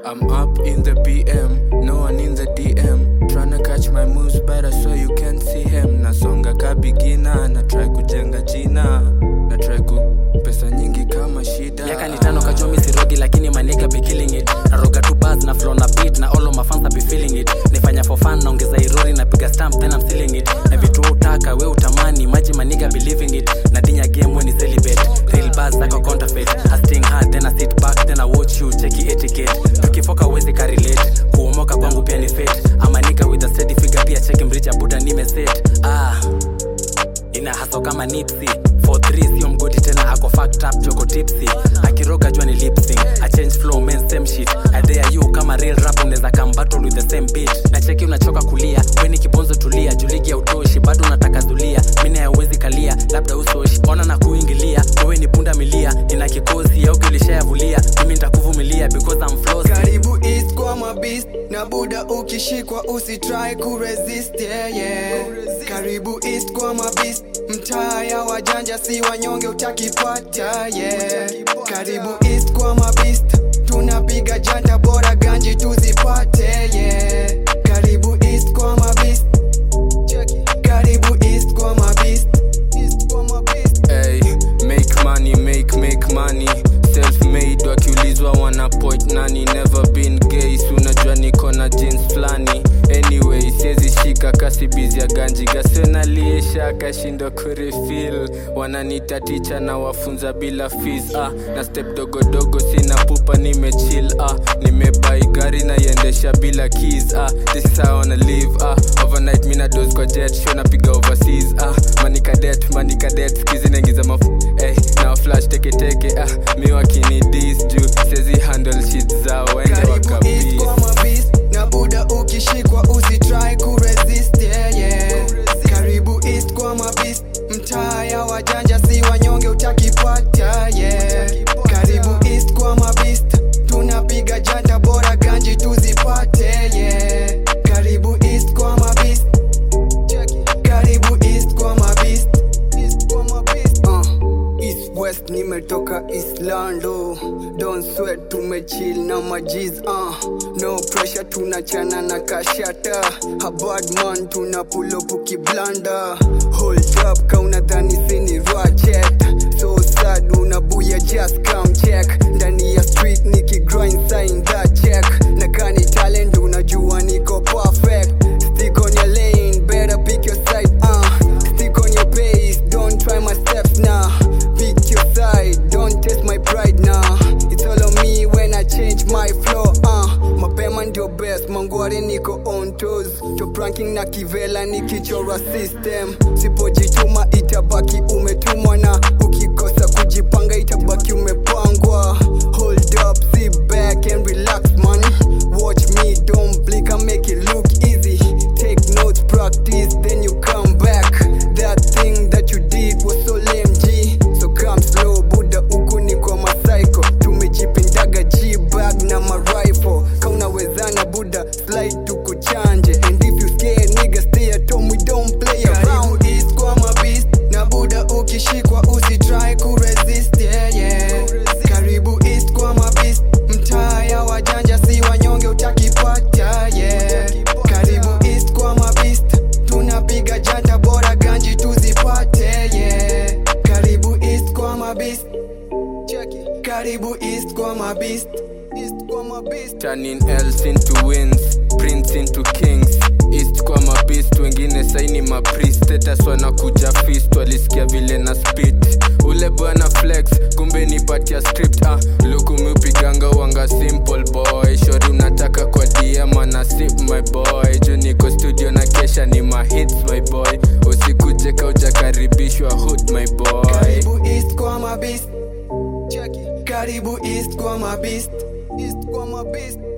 I'm up in the PM, no one in the DM. Tryna catch my moves better so you can see him. Nasonga ka beginner, na try kujenga jina. Na try ku pesa nyingi kama shida. miaka ni tano kajomi sirogi lakini maniga be killing it naroga tu bars na flow na beat na all of my fans be feeling it nifanya for fun naongeza irori napiga stamp then I'm sealing it na vitu wewe utaka we utamani maji maniga believing it na dinya game when ni celibate real bars zako counterfeit I sting hard then I sit back then I watch you cheki etiquette tukifoka uwezi ka relate kuomoka kwangu pia ni fate ama nigga with a steady figure pia cheki mricha buda nimeset ah ina haso kama nipsi 43 sio mgodi tena ako fucked up joko tipsy akiroga jua ni lip sync a change flow men same shit I dare you kama real rap unaweza come battle with the same beat na cheki unachoka kulia weni kibonzo tulia juligi ya utoshi bado unataka zulia mimi haiwezi kalia labda usoshi ona na kuingilia wewe ni punda milia nina kikosi au kilishayavulia mimi nitakuvumilia because I'm flossy karibu east kwa mabist na buda ukishikwa usitry kuresist yeah, yeah. karibu east kwa mabist mtaa ya wajanja si wanyonge utakipata yeah. karibu east kwa mabist tunapiga janta bora ganji tuzipate yeah. karibu east kwa mabist karibu east kwa mabist East kwa mabist Hey, make money, make, make money self-made wakiulizwa wana point nani never been gay si unajua niko na jeans flani anyway siezi shika kasi bizi ya ganji gasenaliesha akashindwa kurefil wananita ticha na wafunza bila fees ah, na step dogodogo sina pupa nimechill ah, nimebai gari na iendesha bila keys ah, this is how I wanna live ah, overnight mina dos kwa jet show napiga overseas ah, manikadet manikadet skizi naingiza maf eh, na flash teketeke ah, mi wakini dis juu sezi handle shit zao wende karibu east wakabis kwa mabist na buda ukishikwa usitry kuresist yeah, yeah. karibu east kwa mabist mtaa ya wajanja si wanyonge utakipata yeah. karibu east kwa mabist tunapiga janta bora ganji tuzipate yeah. karibu east kwa mabist karibu east kwa mabist east kwa mabist uh. East West nimetoka Islando Don't sweat tumechill na majiz uh. No pressure tunachana na kashata A bad man tuna pull up ukiblanda Hold up kauna dhani sini ratchet So sad unabuya just come check Ndani ya street niki grind sign that check Na kani talent unajua niko perfect Stick on your lane better pick your side uh. Stick on your pace don't try my steps now Pick your side don't test my pride now It's all on me when I change my flow uh. Mapema ndio best mangwari niko on toes Top ranking na kivela nikichora system Sipojituma itabaki umetumwa na ukikosa kujipanga itabaki umepangwa Hold up, sit back and relax man Watch me, don't blink, I make it look easy Take notes, practice, then you come back That thing that you did was so lame G So come slow, Buddha huku ni kwa masaiko Tumejipindaga G-bag na marifle Kaunawezana Buddha, slide tukuchanje And if you scared nigga stay at home, we don't play around East kwa mabist na Buddha ukishikwa usitry kuresist yeah, yeah. Karibu East kwa mabist mtaa ya wajanja si wanyonge utakipata yeah. Karibu East kwa mabist tunapiga janta bora ganji tuzipate yeah. Karibu East kwa mabist Karibu East kwa mabist East kwa mabist turning L's into wins prince into kings east kwa mabist wengine saini mapriest status wanakuja fist walisikia vile na spit ule bwana flex kumbe nipatia script ah luku miupiganga wanga simple boy shori unataka kwa dm ana sip my boy juu niko studio na kesha ni mahits my boy usikuje kaujakaribishwa hood my boy Karibu East kwa mabist Karibu East kwa mabist East kwa mabist